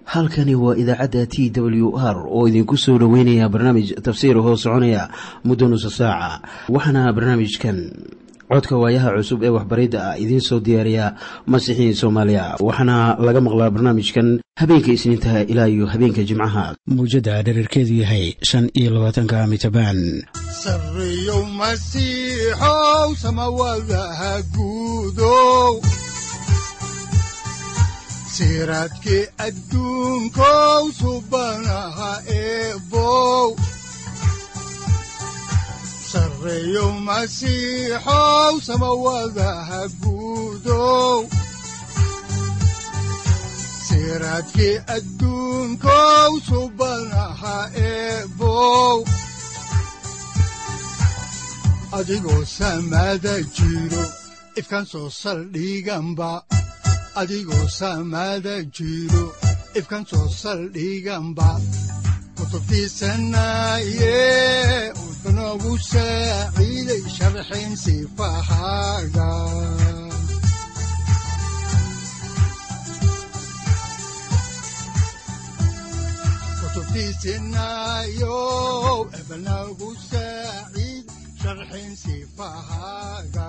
halkani waa idaacadda t w r oo idinku soo dhoweynaya barnaamij tafsiir hoo soconaya muddo nusa saaca waxaana barnaamijkan codka waayaha cusub ee waxbaridda ah idiin soo diyaariya masiixiin soomaaliya waxaana laga maqlaa barnaamijkan habeenka isniintaha ilaa iyo habeenka jimcaha mawjadda dhererkeedu yahay shan iyo labaatanka mitrbaan sareyow masiixow samawadaha guudow siraadkii adduunkow subanaha eebow sareyow masiixow samawadaha guudow siraadkii adduunkow subanaha eebow adigoo samada jiro ifkan soo saldhiganba adigoo saamaada jiro ifkan soo saldhiganba kutubtiisanaaye wuxunogu saaciiday sharxin sifahaaga kutubtiisanaayo ebnagu saaciid sharxin sifahaaga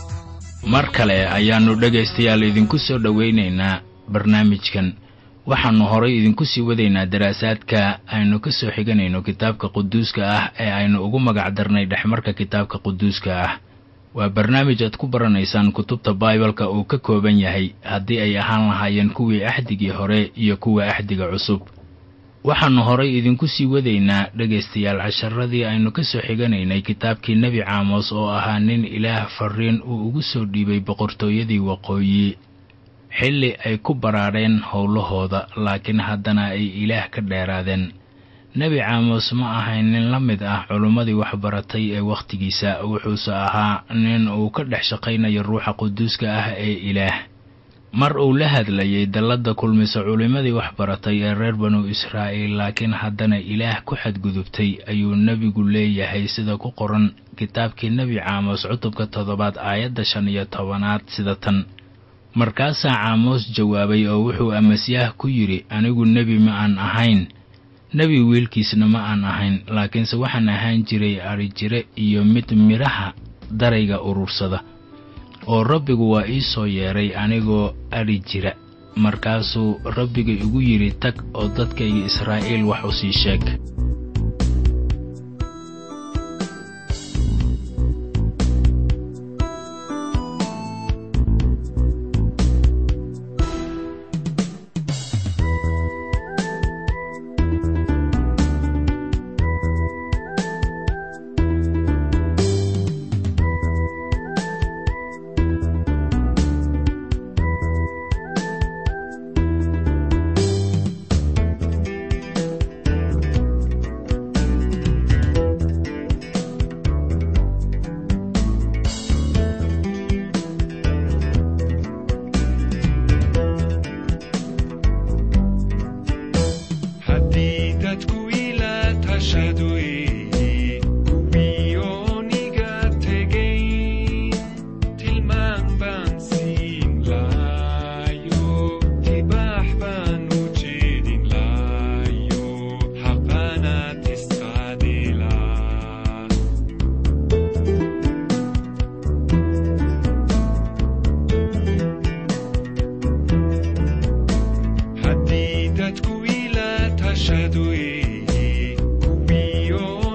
mar kale ayaannu dhegaystayaal idinku soo dhowaynaynaa barnaamijkan waxaannu horay idinku sii wadaynaa daraasaadka aynu ka soo xiganayno kitaabka quduuska ah ee aynu ugu magac darnay dhexmarka kitaabka quduuska ah waa barnaamij aad ku baranaysaan kutubta baibalka uu ka kooban yahay haddii ay ahaan lahaayeen kuwii axdigii hore iyo kuwa axdiga cusub waxaannu horay idinku sii wadaynaa dhegaystayaal casharadii aynu ka soo xiganaynay kitaabkii nebi caamos oo ahaa nin ilaah farriin uu ugu soo dhiibay boqortooyadii waqooyi xilli ay ku baraadheen howlahooda laakiin haddana ay ilaah ka dheeraadeen nebi caamos ma ahayn nin la mid ah culummadii waxbaratay ee wakhtigiisa wuxuuse ahaa nin uu ka dhex shaqaynayo ruuxa quduuska ah ee ilaah mar uu la hadlayay dalladda kulmisa culimmadii waxbaratay ee reer banu israa'iil laakiin haddana ilaah ku xadgudubtay ayuu nebigu leeyahay sida ku qoran kitaabkii nebi caamos cutubka toddobaad aayadda shan iyo tobanaad sida tan markaasaa caamos jawaabay oo wuxuu amasyaah ku yidhi anigu nebi ma aan ahayn nebi wiilkiisna ma aan ahayn laakiinse waxaan ahaan jiray adrijire iyo mid midhaha darayga urursada oo rabbigu waa ii soo yeedhay anigoo adhi jira markaasuu rabbiga igu yidhi tag oo dadkayga israa'iil wax u sii sheeg Haddii dadku ila tashadue kuwiyo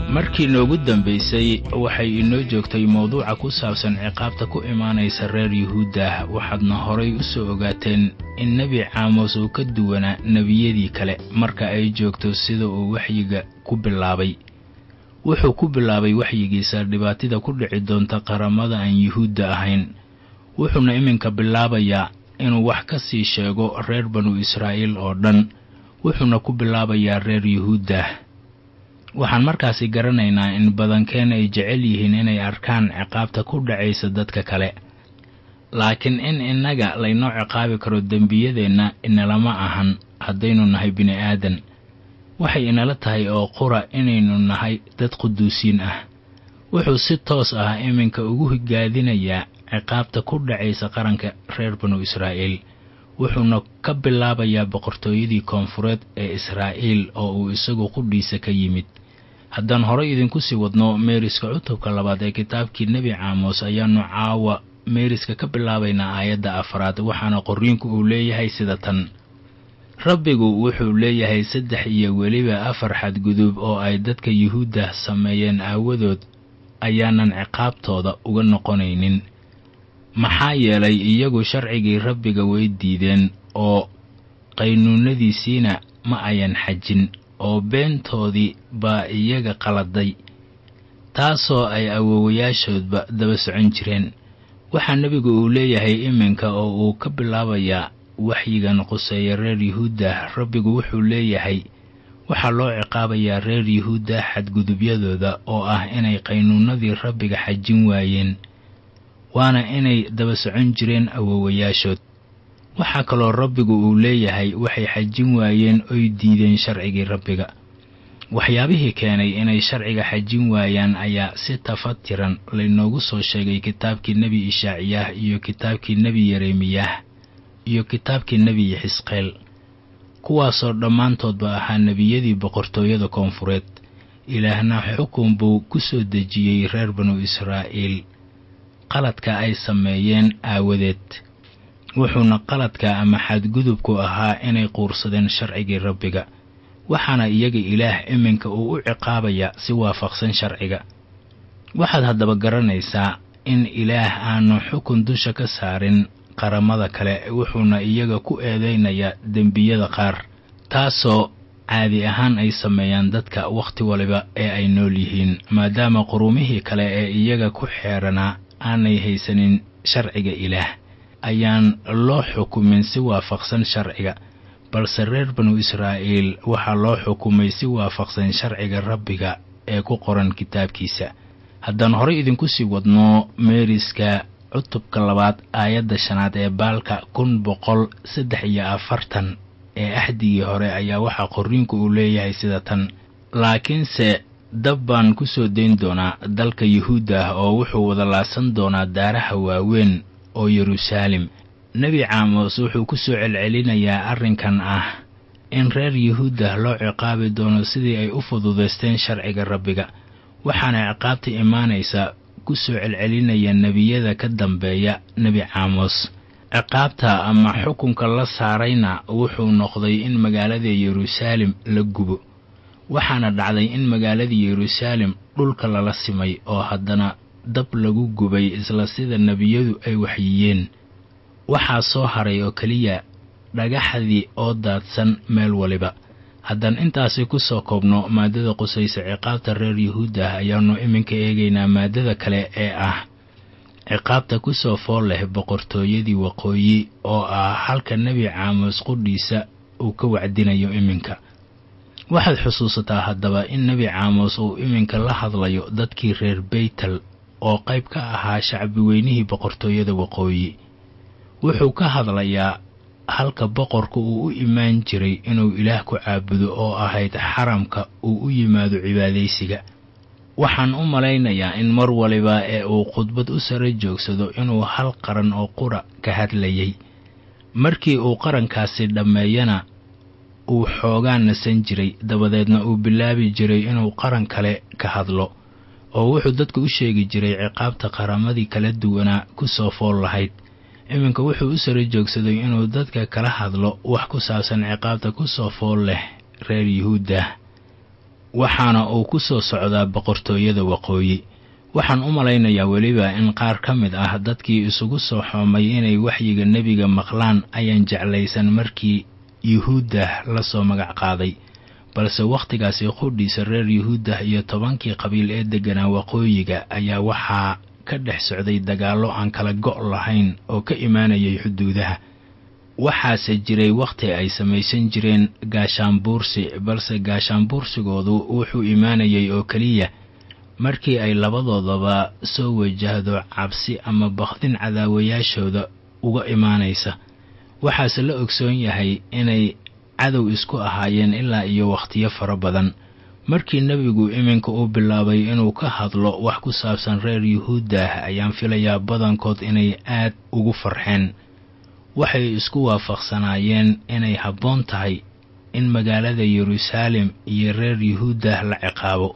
markii noogu dambaysay waxay inoo joogtay mawduuca ku saabsan ciqaabta ku imaanaysa reer yuhuudda waxaadna horay u soo ogaateen in nebi caamos uu ka duwanaa nebiyadii kale marka ay joogto sida uu waxyiga ku bilaabay wuxuu ku bilaabay waxyigiisa dhibaatida ku dhici doonta qaramada aan yuhuudda ahayn wuxuuna iminka bilaabayaa inuu wax ka sii sheego reer banu israa'iil oo dhan wuxuuna ku bilaabayaa reer yuhuudda waxaan markaasi garanaynaa in badankeen ay jecel yihiin inay arkaan ciqaabta ku dhacaysa dadka kale laakiin in innaga laynoo ciqaabi karo dembiyadeenna inalama ahan haddaynu nahay bini'aadan waxay inala tahay oo qura inaynu nahay dad quduusiin ah wuxuu si toos ah iminka ugu higaadinayaa ciqaabta ku dhacaysa qaranka reer banu israa'iil wuxuuna ka bilaabayaa boqortooyadii koonfureed ee israa'iil oo uu isagu qudhiisa ka yimid haddaan horay idinku sii wadno meeriska cutubka labaad ee kitaabkii nebi caamos ayaannu caawa meeriska ka bilaabaynaa aayadda afraad waxaana qorriinku uu leeyahay sida tan rabbigu wuxuu leeyahay saddex iyo weliba afar xadgudub oo ay dadka yuhuudda sameeyeen aawadood ayaanan ciqaabtooda uga noqonaynin maxaa yeelay iyagu sharcigii rabbiga way diideen oo qaynuunadiisiina ma ayan xajin oo beentoodii baa iyaga qaladay taasoo ay awoowayaashoodba daba socon jireen waxaa nebigu uu leeyahay iminka oo uu ka bilaabayaa waxyigan quseeya reer yuhuudda rabbigu wuxuu leeyahay waxaa loo ciqaabayaa reer yuhuudda xadgudubyadooda oo ah inay qaynuunadii rabbiga xajin waayeen waana inay daba socon jireen awoowayaashood waxaa kaloo rabbigu uu leeyahay waxay xajin waayeen oy diideen sharcigii rabbiga waxyaabihii keenay inay sharciga xajin waayaan ayaa si tafatiran laynoogu soo sheegay kitaabkii nebi ishaaciyaah iyo kitaabkii nebi yeremiyah iyo kitaabkii nebi xisqeel kuwaasoo dhammaantoodba ahaa nebiyadii boqortooyada koonfureed ilaahna xukun buu ku soo dejiyey reer banu israa'iil qaladka ay sameeyeen aawadeed wuxuuna qaladka ama xadgudubku ahaa inay quursadeen sharcigii rabbiga waxaana iyaga ilaah iminka uu u ciqaabaya si waafaqsan sharciga waxaad haddaba garanaysaa in ilaah aanu xukun dusha ka saarin qaramada kale wuxuuna iyaga ku eedaynayaa dembiyada qaar taasoo caadi ahaan ay sameeyaan dadka wakhti waliba ee ay nool yihiin maadaama qurumihii kale ee iyaga ku xeeranaa aanay haysanin sharciga ilaah ayaan loo xukumin si waafaqsan sharciga balse reer banu israa'iil waxaa loo xukumay si waafaqsan sharciga rabbiga ee ku qoran kitaabkiisa haddaan horey idinku sii wadno meeriska cutubka labaad aayadda shanaad ee baalka kun boqol saddex iyo afartan ee axdigii hore ayaa waxaa qorriinku uu leeyahay sida tan laakiinse dab baan ku soo dayn doonaa dalka yuhuudda ah oo wuxuu wada laasan doonaa daaraha waaweyn oo yeruusaalem nebi caamos wuxuu ku soo celcelinayaa arrinkan ah in reer yuhuudda loo ciqaabi doono sidii ay u fududaysteen sharciga rabbiga waxaana ciqaabta imaanaysa ku soo celcelinaya nebiyada ka dambeeya nebi caamos ciqaabta ama xukunka la saarayna wuxuu noqday in magaalada yeruusaalem la gubo waxaana dhacday in magaaladii yeruusaalem dhulka lala simay oo haddana dab lagu gubay isla sida nebiyadu ay waxyiyeen waxaa soo haray oo keliya dhagaxdii oo daadsan meel waliba haddaan intaasi ku soo koobno maaddada qusaysa ciqaabta reer yuhuudda ah ayaannu iminka eegaynaa maaddada kale ee ah ciqaabta ku soo fool leh boqortooyadii waqooyi oo ah halka nebi caamos qudhiisa uu ka wacdinayo iminka waxaad xusuusataa haddaba in nebi caamos uu iminka la hadlayo dadkii reer beytel oo qayb ka ahaa shacbi weynihii boqortooyada waqooyi wuxuu ka hadlayaa halka boqorka uu u imaan jiray inuu ilaah ku caabudo oo ahayd xaramka uu u yimaado cibaadaysiga waxaan u malaynayaa in mar waliba ee uu khudbad u sare joogsado inuu hal qaran oo qura ka hadlayay markii uu qarankaasi dhammeeyana uu xoogaa nasan jiray dabadeedna uu bilaabi jiray inuu qaran kale ka hadlo oo wuxuu dadku u sheegi jiray ciqaabta qaramadii kala duwanaa ku soo fool lahayd iminka wuxuu u sare joogsaday inuu dadka kala hadlo wax ku saabsan ciqaabta ku soo fool leh reer yuhuudda waxaana uu ku soo socdaa boqortooyada waqooyi waxaan u malaynayaa weliba in qaar ka mid ah dadkii isugu soo xoomay inay waxyiga nebiga maqlaan ayaan jeclaysan markii yuhuuddah la soo magac qaaday balse wakhtigaasi qudhiisa reer yuhuuddah iyo tobankii qabiil ee degganaa waqooyiga ayaa waxaa ka dhex socday dagaallo aan kala go' lahayn oo ka imaanayay xuduudaha waxaase jiray wakhti ay samaysan jireen gaashaanbuursi balse gaashaanbuursigoodu wuxuu imaanayay oo keliya markii ay labadoodaba soo wajahdo cabsi ama bakdin cadaawayaashooda uga imaanaysa waxaase la ogsoon yahay inay cadow isku ahaayeen ilaa iyo wakhtiyo fara badan markii nebigu iminka uu bilaabay inuu ka hadlo wax ku saabsan reer yuhuuddah ayaan filayaa badankood inay aad ugu farxeen waxay isku waafaqsanaayeen inay habboon tahay in magaalada yeruusaalem iyo reer yuhuuddah la ciqaabo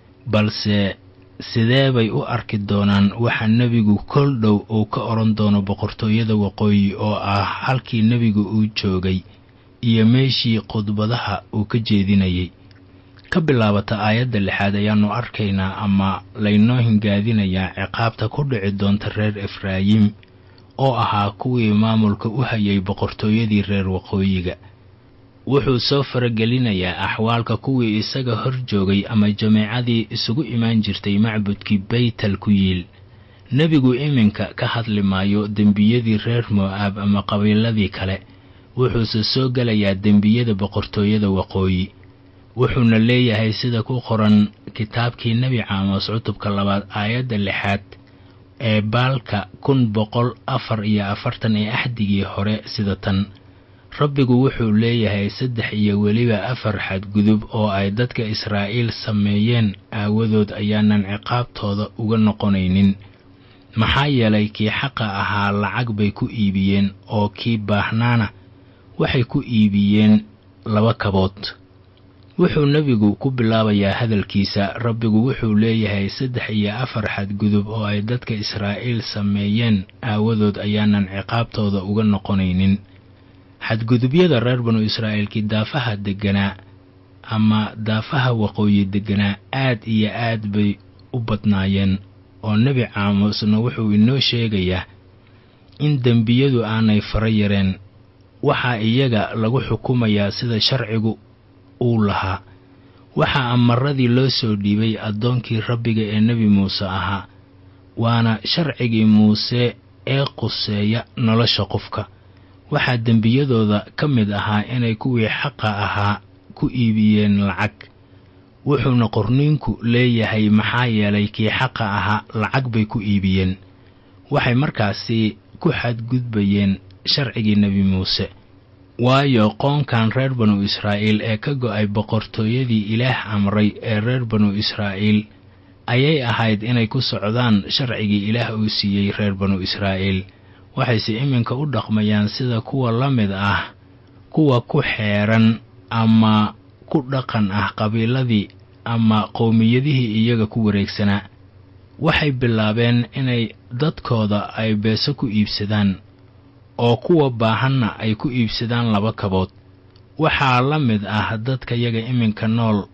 balse sidee bay u arki doonaan waxa nebigu kol dhow uu ka odhan doono boqortooyada waqooyi oo ah halkii nebigu uu joogay iyo meeshii khudbadaha uu ka jeedinayay ka bilaabata aayadda lixaad ayaannu arkaynaa ama laynoo hingaadinayaa ciqaabta ku dhici doonta reer efraayim oo ahaa kuwii maamulka u hayay boqortooyadii reer waqooyiga wuxuu soo faragelinayaa axwaalka kuwii isaga hor joogay ama jameecadii isugu imaan jirtay macbudkii baytal ku yiil nebigu iminka ka hadli maayo dembiyadii reer mo'aab ama qabiiladii kale wuxuuse soo gelayaa dembiyada boqortooyada waqooyi wuxuuna leeyahay sida ku qoran kitaabkii nebi caamos cutubka labaad aayadda lixaad ee baalka kun boqol afar iyo afartan ee axdigii hore sida tan rabbigu wuxuu leeyahay saddex iyo weliba afar xadgudub oo ay dadka israa'iil sameeyeen aawadood ayaanan ciqaabtooda uga noqonaynin maxaa yeelay kii xaqa ahaa lacag bay ku iibiyeen oo kii baahnaana waxay ku iibiyeen laba kabood wuxuu nebigu ku bilaabayaa hadalkiisa rabbigu wuxuu leeyahay saddex iyo afar xadgudub oo ay dadka israa'iil sameeyeen aawadood ayaanan ciqaabtooda uga noqonaynin xadgudubyada reer banu israa'iilkii daafaha degganaa ama daafaha waqooyi degganaa aad iyo aad bay u badnaayeen oo nebi caamusna wuxuu inoo sheegayaa in dembiyadu aanay fara yareen waxaa iyaga lagu xukumayaa sida sharcigu uu lahaa waxaa amaradii loo soo dhiibay addoonkii rabbiga ee nebi muuse ahaa waana sharcigii muuse ee quseeya nolosha qofka waxaa dembiyadooda ka mid ahaa inay kuwii xaqa ahaa ku iibiyeen lacag wuxuuna qorniinku leeyahay maxaa yeelay kii xaqa ahaa lacag bay ku iibiyeen waxay markaasi ku xadgudbayeen sharcigii nebi muuse waayo qoonkan reer banu israa'iil ee ka go'ay boqortooyadii ilaah amray ee reer banu israa'iil ayay ahayd inay ku socdaan sharcigii ilaah uu siiyey reer banu israa'iil waxayse iminka u dhaqmayaan sida kuwa la mid ah kuwa ku xeeran ama ku dhaqan ah qabiiladii ama qowmiyadihii iyaga ku wareegsanaa waxay bilaabeen inay dadkooda ay beeso ku iibsadaan oo kuwa baahanna ay ku iibsadaan laba kabood waxaa la mid ah dadka yaga iminka nool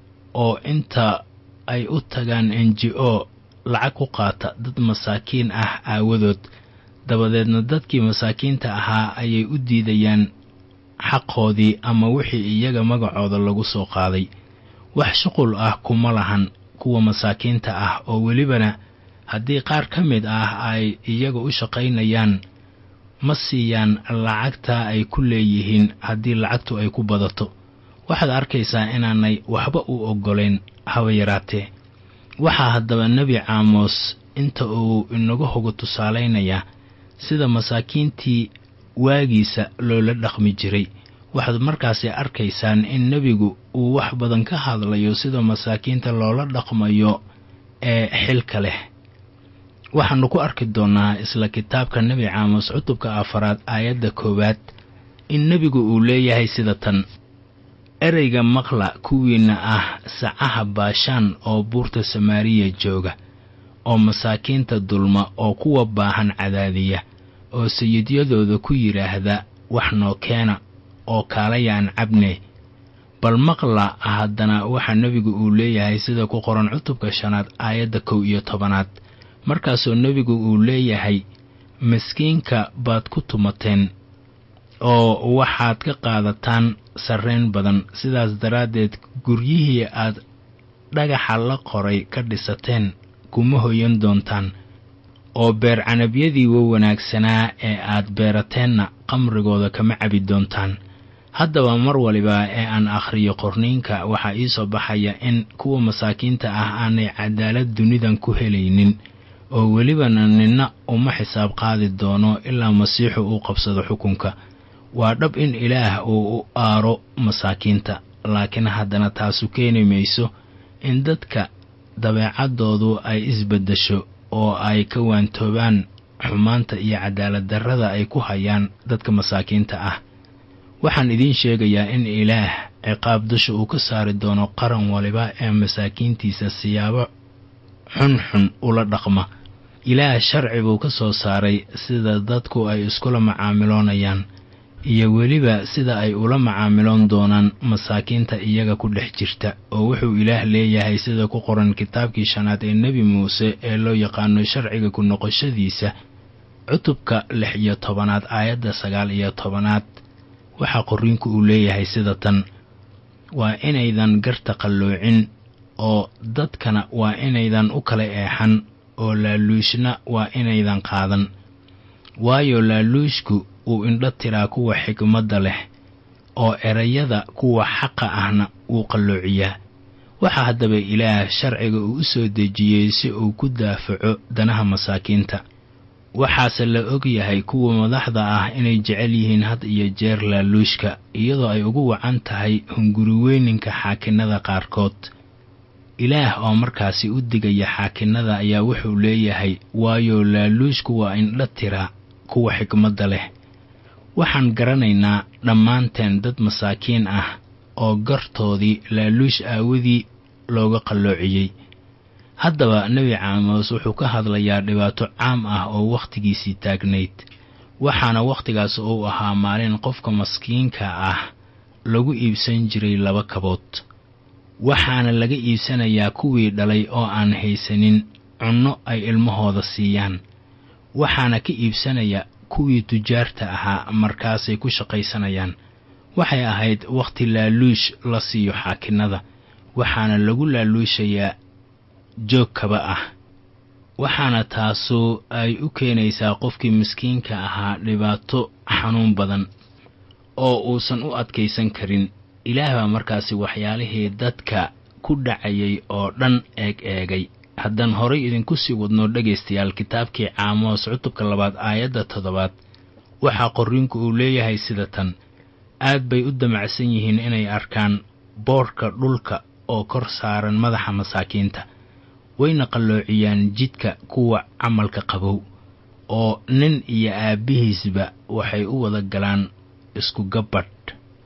oo inta ay u tagaan n g o lacag ku qaata dad masaakiin ah aawadood dabadeedna dadkii masaakiinta ahaa ayay u diidayaan xaqoodii ama wixii iyaga magacooda lagu soo qaaday wax shuqul ah kuma lahan kuwa masaakiinta ah oo welibana haddii qaar ka mid ah ay iyaga u shaqaynayaan ma siiyaan lacagta ay ku leeyihiin haddii lacagtu ay ku badato waxaad arkaysaa inaanay waxba u oggolayn haba yaraatee waxaa haddaba nebi caamos inta uu inaga hogo tusaalaynayaa sida masaakiintii waagiisa loola dhaqmi jiray waxaad markaasi arkaysaan in nebigu uu wax badan ka hadlayo sida masaakiinta loola dhaqmayo ee xilka leh waxaannu ku arki doonnaa isla kitaabka nebi caamos cutubka afaraad aayadda koowaad in nebigu uu leeyahay sida tan ereyga maqla kuwiinna ah sacaha baashaan oo buurta samaariya jooga oo masaakiinta dulma oo kuwa baahan cadaadiya oo sayidyadooda ku yidhaahda wax noo keena oo kaalayaan cabne bal maqla haddana waxaa nebigu uu leeyahay sida ku qoran cutubka shanaad aayadda kow iyo tobanaad markaasoo nebigu uu leeyahay miskiinka baad ku tumateen oo waxaad ka qaadataan sarrayn badan sidaas daraaddeed guryihii aad dhagaxa la qoray ka dhisateen kuma hoyan doontaan oo beer canabyadii wa wanaagsanaa ee aad beerateenna qamrigooda kama cabi doontaan haddaba mar waliba ee aan akhriyo qorniinka waxaa ii soo baxaya in kuwa masaakiinta ah aanay cadaalad dunidan ku helaynin oo welibana ninna uma xisaab qaadi doono ilaa masiixu uu qabsado xukunka waa dhab in ilaah uu u aaro masaakiinta laakiin haddana taasu keeni mayso in dadka dabeecaddoodu ay isbeddesho oo ay ka waantoobaan xumaanta iyo cadaalad darrada ay ku hayaan dadka masaakiinta ah waxaan idiin sheegayaa in ilaah ciqaab dusha uu ka saari doono qaran waliba ee masaakiintiisa siyaabo xunxun ula dhaqma ilaah sharci buu ka soo saaray sida dadku ay iskula macaamiloonayaan iyo weliba sida ay ula macaamiloon doonaan masaakiinta iyaga ku dhex jirta oo wuxuu ilaah leeyahay sida ku qoran kitaabkii shanaad ee nebi muuse ee loo yaqaano sharciga ku noqoshadiisa cutubka lix iyo tobanaad aayadda sagaal iyo tobanaad waxaa qorriinku uu leeyahay sida tan waa inaydan garta qalloocin oo dadkana waa inaydan u kala eexan oo laaluushna waa inaydan qaadan waayo laaluushku uu indho tiraa kuwa xigmadda leh oo erayada kuwa xaqa ahna wuu qalloociyaa waxaa haddaba ilaah sharciga uu u soo dejiyey si uu ku daafaco danaha masaakiinta waxaase la og yahay kuwa madaxda ah inay jecel yihiin had iyo jeer laaluushka iyadoo ay ugu wacan tahay hunguriweyninka xaakinnada qaarkood ilaah oo markaasi u digaya xaakinnada ayaa wuxuu leeyahay waayo laaluushku waa indho tira kuwa xigmadda leh waxaan garanaynaa dhammaanteen dad masaakiin ah oo gartoodii laaluush aawadii looga qalloociyey haddaba nebi caamos wuxuu ka hadlayaa dhibaato caam ah oo wakhtigiisii taagnayd waxaana wakhtigaas uu ahaa maalin qofka maskiinka ah lagu iibsan jiray laba kabood waxaana laga iibsanayaa kuwii dhalay oo aan haysanin cunno ay ilmahooda siiyaan waxaana ka iibsanaya kuwii tujaarta ahaa markaasay ku shaqaysanayaan waxay ahayd wakhti laaluush la siiyo xaakinnada waxaana lagu laaluushayaa joog kaba ah waxaana taasu ay u keenaysaa qofkii miskiinka ahaa dhibaato xanuun badan oo uusan u adkaysan karin ilaah baa markaasi waxyaalihii dadka ku dhacayay oo dhan eeg eegay haddaan horay idinku sii wadno dhegaystayaal kitaabkii caamoos cutubka labaad aayadda toddobaad waxaa qorriinku uu leeyahay sida tan aad bay u damacsan yihiin inay arkaan boodhka dhulka oo kor saaran madaxa masaakiinta wayna qalloociyaan jidka kuwa camalka qabow oo nin iyo aabbihiisba waxay u wada galaan isku gabbadh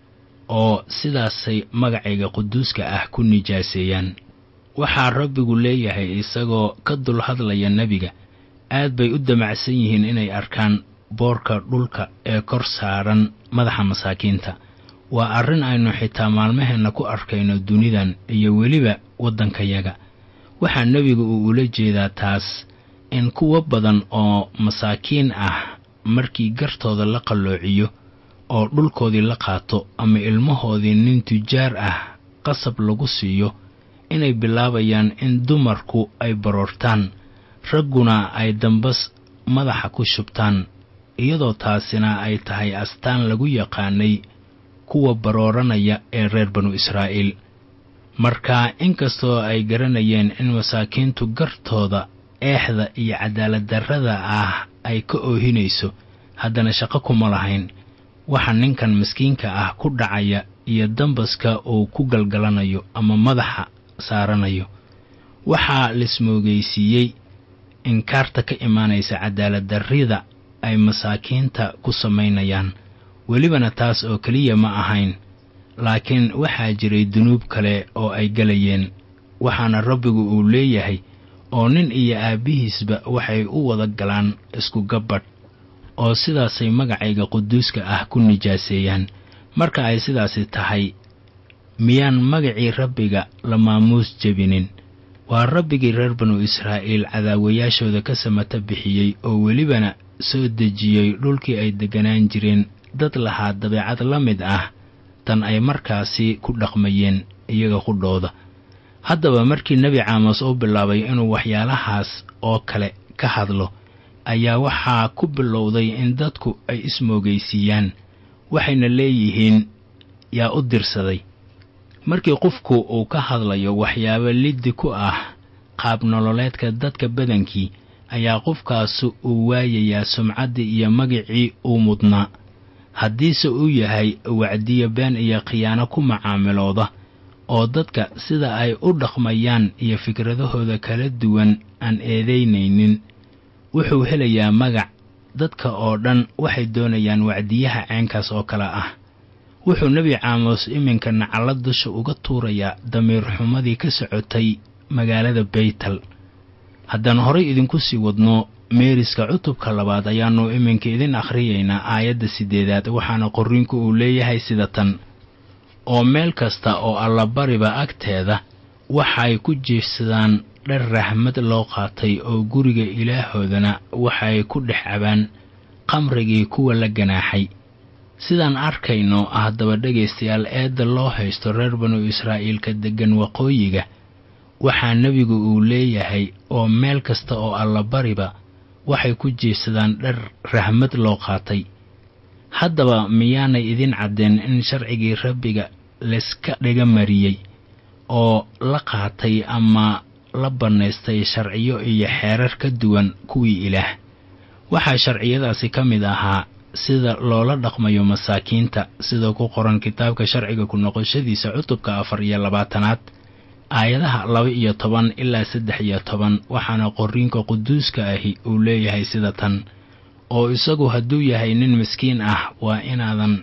oo sidaasay magacayga quduuska ah ku nijaaseeyaan waxaa rabbigu leeyahay isagoo ka dul hadlaya nebiga aad bay u damacsan yihiin inay arkaan boorka dhulka ee kor saaran madaxa masaakiinta waa arrin aynu xitaa maalmaheenna ku arkayno dunidan iyo weliba waddankayaga waxaa nebigu uu ula jeedaa taas in kuwo badan oo masaakiin ah markii gartooda la qalloociyo oo dhulkoodii la qaato ama ilmahoodii nin tujaar ah qasab lagu siiyo inay bilaabayaan in dumarku ay baroortaan ragguna ay dambas madaxa ku shubtaan iyadoo taasina ay tahay astaan lagu yaqaanay kuwa barooranaya ee reer banu israa'iil marka inkastoo ay garanayeen in masaakiintu gartooda eexda iyo cadaaladdarrada ah ay ka oohinayso haddana shaqo kuma lahayn waxa ninkan miskiinka ah ku dhacaya iyo dambaska uu ku galgalanayo ama madaxa saaranayo waxaa lismoogaysiiyey inkaarta ka imaanaysa cadaaladdarrida ay masaakiinta ku samaynayaan welibana taas oo keliya ma ahayn laakiin waxaa jiray dunuub kale oo ay gelayeen waxaana rabbigu uu leeyahay oo nin iyo aabbihiisba waxay u wada galaan isku gabbadh oo sidaasay magacayga quduuska ah ku nijaaseeyaan marka ay sidaasi tahay miyaan magacii rabbiga la maamuus jebinin waa rabbigii reer banu israa'iil cadaawayaashooda ka samata bixiyey oo welibana soo dejiyey dhulkii ay degganaan jireen dad lahaa dabeecad la mid ah tan ay markaasi ku dhaqmayeen iyaga qudhooda haddaba markii nebi caamos uu bilaabay inuu waxyaalahaas oo kale ka hadlo ayaa waxaa ku bilowday in dadku ay ismoogaysiiyaan waxayna leeyihiin yaa u dirsaday markii qofku uu ka hadlayo waxyaabo liddi ku ah qaab nololeedka dadka badankii ayaa qofkaasu uu waayayaa sumcaddii iyo magicii uu mudnaa haddiise uu yahay wacdiyo been iyo khiyaano ku macaamilooda oo dadka sida ay u dhaqmayaan iyo fikradahooda kala duwan aan eedaynaynin wuxuu helayaa magac dadka oo dhan waxay doonayaan wacdiyaha ceenkaas oo kale ah wuxuu nebi caamos iminka nacalla dusha uga tuurayaa damiir xumadii ka socotay magaalada baytal haddaan horay idinku sii wadno meeriska cutubka labaad ayaannu iminka idin akhriyaynaa aayadda siddeedaad waxaana qorriinku uu leeyahay sida tan oo meel kasta oo allabariba agteeda waxay ku jiifsadaan dhar rahmad loo qaatay oo guriga ilaahoodana waxay ku dhex cabaan qamrigii kuwa la ganaaxay sidaan arkayno haddaba dhegaystayaal eedda loo haysto reer banu israa'iilka deggan waqooyiga waxaa nebigu uu leeyahay oo meel kasta oo allabariba waxay ku jiifsadaan dhar rahmad loo qaatay haddaba miyaanay idin caddeen in sharcigii rabbiga layska dhiga mariyey oo la qaatay ama la bannaystay sharciyo iyo xeerar ka duwan kuwii ilaah waxaa sharciyadaasi ka mid ahaa sida loola dhaqmayo masaakiinta sida ku qoran kitaabka sharciga ku noqoshadiisa cutubka afar iyo labaatanaad aayadaha laba iyo toban ilaa saddex iyo toban waxaana qorriinka quduuska ahi uu leeyahay sida tan oo isagu hadduu yahay nin miskiin ah waa inaadan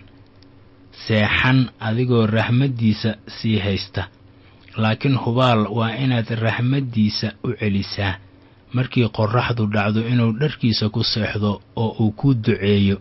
seexan adigoo raxmaddiisa sii haysta laakiin hubaal waa inaad raxmaddiisa u celisaa markii qorraxdu dhacdo inuu dharkiisa ku seexdo oo uu kuu duceeyo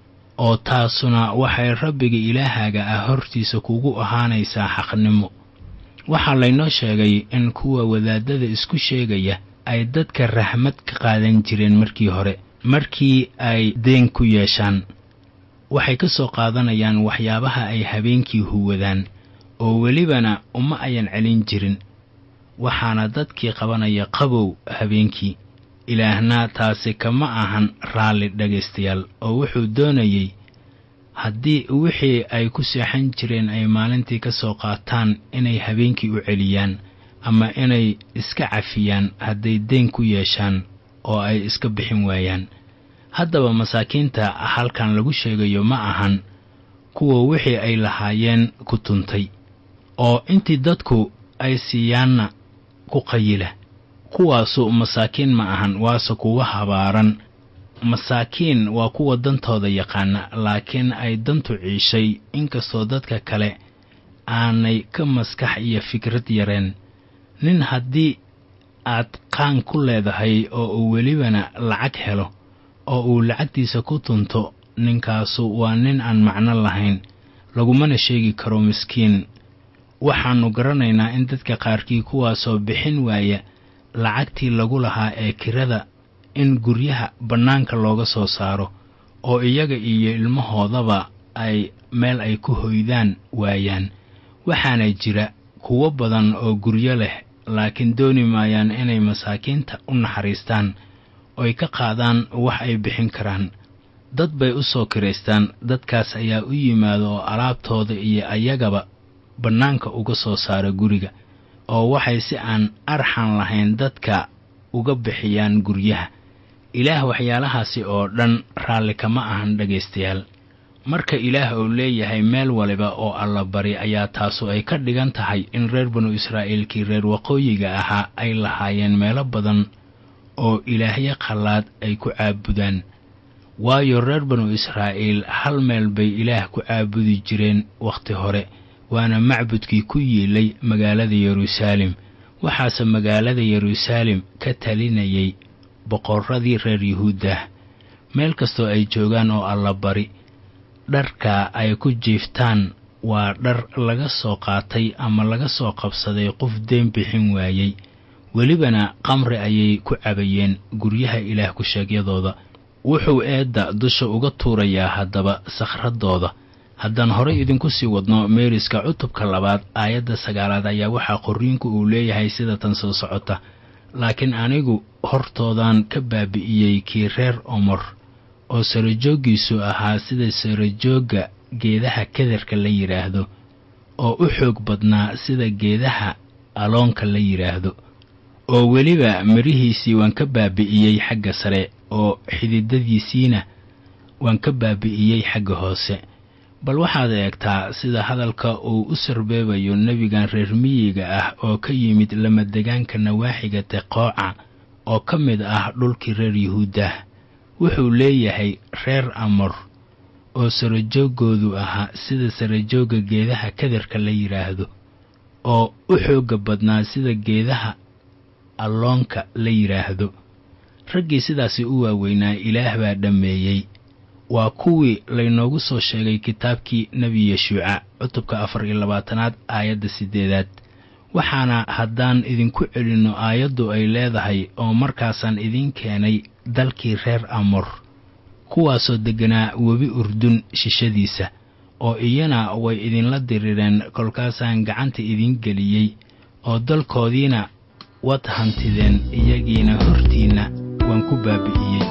oo taasuna waxay rabbiga ilaahaaga ah hortiisa kugu ahaanaysaa xaqnimo waxaa laynoo sheegay in kuwa wadaadada isku sheegaya ay dadka raxmad ka qaadan jireen markii hore markii ay deen ku yeeshaan waxay ka soo qaadanayaan waxyaabaha ay habeenkii huwadaan oo welibana uma ayan celin jirin waxaana dadkii qabanaya qabow habeenkii ilaahna taasi kama ahan raalli dhegaystayaal oo wuxuu doonayey haddii wixii ay ku seexan jireen ay maalintii ka soo qaataan inay habeenkii u celiyaan ama inay iska cafiyaan hadday deen ku yeeshaan oo ay iska bixin waayaan haddaba masaakiinta halkan lagu sheegayo ma ahan kuwa wixii ay lahaayeen ku tuntay oo intii dadku ay siiyaanna ku qayila kuwaasu masaakiin ma ahan waase kuwa habaaran masaakiin waa kuwa dantooda yaqaana laakiin ay dantu ciishay inkastoo dadka kale aanay ka maskax iyo fikrad yareen nin haddii aad qaan ku leedahay oo uu welibana lacag helo oo uu lacagtiisa ku tunto ninkaasu waa nin aan macno lahayn lagumana sheegi karo miskiin waxaannu garanaynaa in dadka qaarkii kuwaasoo bixin waaya lacagtii lagu lahaa ee kirada in guryaha bannaanka looga soo saaro oo iyaga iyo ilmahoodaba ay meel ay ku hoydaan waayaan waxaana jira kuwo badan oo guryo leh laakiin dooni maayaan inay masaakiinta u naxariistaan oy ka qaadaan wax ay bixin karaan dad bay u soo kiraystaan dadkaas ayaa u yimaada oo alaabtooda iyo ayagaba bannaanka uga soo saara guriga oo waxay si aan arxan lahayn dadka uga bixiyaan guryaha ilaah waxyaalahaasi oo dhan raalli kama ahan dhegaystayaal marka ilaah uu leeyahay meel waliba oo alla bari ayaa taasu ay ka dhigan tahay in reer banu israa'iilkii reer waqooyiga ahaa ay lahaayeen meelo badan oo ilaahyo qallaad ay ku caabudaan waayo reer banu israa'iil hal meel bay ilaah ku caabudi jireen wakhti hore waana macbudkii ku yiilay magaalada yeruusaalem waxaase magaalada yeruusaalem ka talinayay boqorradii reer yuhuuddah meel kastoo ay joogaan oo alla bari dharka ay ku jiiftaan waa dhar laga soo qaatay ama laga soo qabsaday qof deen bixin waayey welibana qamri ayay ku cabayeen guryaha ilaah ku-sheegyadooda wuxuu eedda dusha uga tuurayaa haddaba sakhradooda haddaan horay idinku sii wadno meeriska cutubka labaad aayadda sagaalaad ayaa waxaa qorriinku uu leeyahay sida tan soo socota laakiin anigu hortoodan ka baabi'iyey kii reer omor oo sarajooggiisu ahaa sida sarajoogga geedaha kadarka la yidhaahdo oo u xoog badnaa sida geedaha aloonka la yidhaahdo oo weliba midhihiisii waan ka baabi'iyey xagga sare oo xididadiisiina waan ka baabi'iyey xagga hoose bal waxaad eegtaa sida hadalka uu u sarbeebayo nebigan reer miyiga ah oo ka yimid lamadegaanka nawaaxiga teqooca oo ka mid ah dhulkii reer yuhuuddah wuxuu leeyahay reer amor oo sarajooggoodu ahaa sida sarajoogga geedaha kadarka la yidhaahdo oo u xoogga badnaa sida geedaha alloonka la yidhaahdo raggii sidaasi u waaweynaa ilaah baa dhammeeyey waa kuwii laynoogu soo sheegay kitaabkii nebi yeshuuca cutubka afar iyo labaatanaad aayadda siddeedaad waxaana haddaan idinku celinno aayaddu ay leedahay oo markaasaan idiin keenay dalkii reer amor kuwaasoo degganaa webi urdun shishadiisa oo iyana way idinla dirireen kolkaasaan gacanta idiin geliyey oo dalkoodiina wad hantideen iyagiina hortiinna waan ku baabi'iyey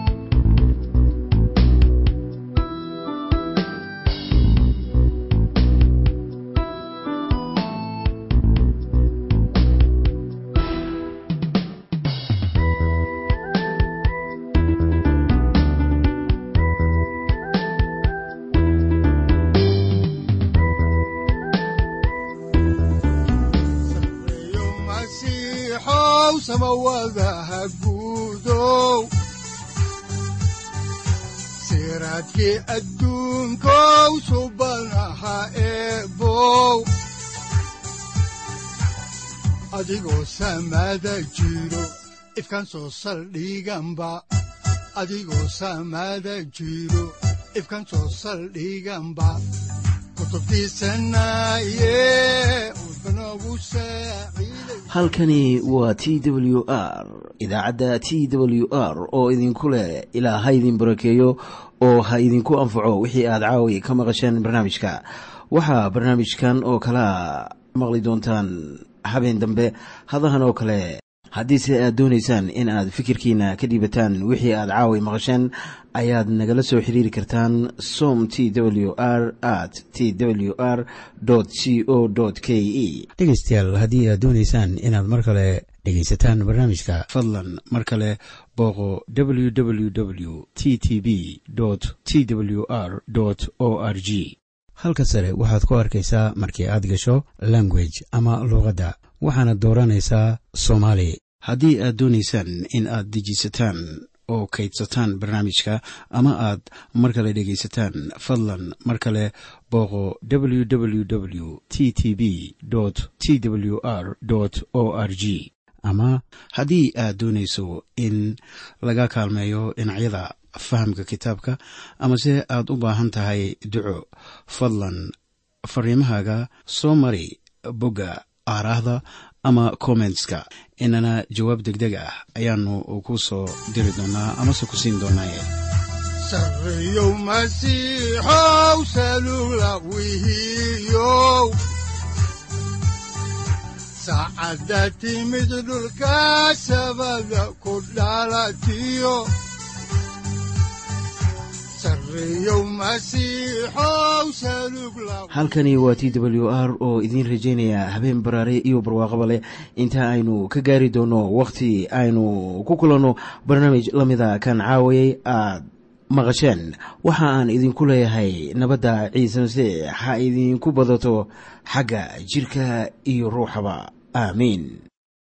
sareeyo masiixow samawadaha guudow siraadkii adduunkow subanaha eebow adigoo samada jiro ifkan soo saldhiganba adigoo samada jiro ifkan soo saldhiganba kutubtiisanaye udbanogu saaciiday halkani waa t w r idaacadda t w r oo idinku leh ilaa ha idin barakeeyo oo ha idinku anfaco wixii aad caawi ka maqasheen barnaamijka waxaa barnaamijkan oo kalaa maqli doontaan habeen dambe hadahan oo kale haddiise aad doonaysaan in aad fikirkiina ka dhiibataan wixii aad caawi maqasheen ayaad nagala soo xiriiri kartaan som t w r at t w r c o k e dhegaystayaal haddii aad doonaysaan inaad mar kale dhegaysataan barnaamijka fadlan mar kale booqo www t t b t w r o r g halka sare waxaad ku arkaysaa markii aad gasho language ama luuqadda waxaana dooranaysaa soomaali haddii aad doonaysaan in aad dejisataan oo kaydsataan barnaamijka ama aad mar kale dhegaysataan fadlan mar kale booqo www t t b t w r o r g ama haddii aad doonayso in laga kaalmeeyo dhinacyada fahamka kitaabka amase aad u baahan tahay duco fadlan fariimahaaga soo mari bogga aaraahda ama kommentska inana jawaab degdeg ah ayaanu ku soo diri doonaa amase ku siin doonaaye sareeyow masiixow salula wihiyow saacadda timid dhulka sabada ku dhalatiyo sareeyow masiixow salug la halkani waa t w r oo idiin rajaynaya habeen baraare iyo barwaaqaba leh inta aynu ka gaari doono wakhti aynu ku kulanno barnaamij la mida kan caawayay aad maqasheen waxa aan idinku leeyahay nabadda ciise masiix ha idinku badato xagga jirka iyo ruuxaba aamiin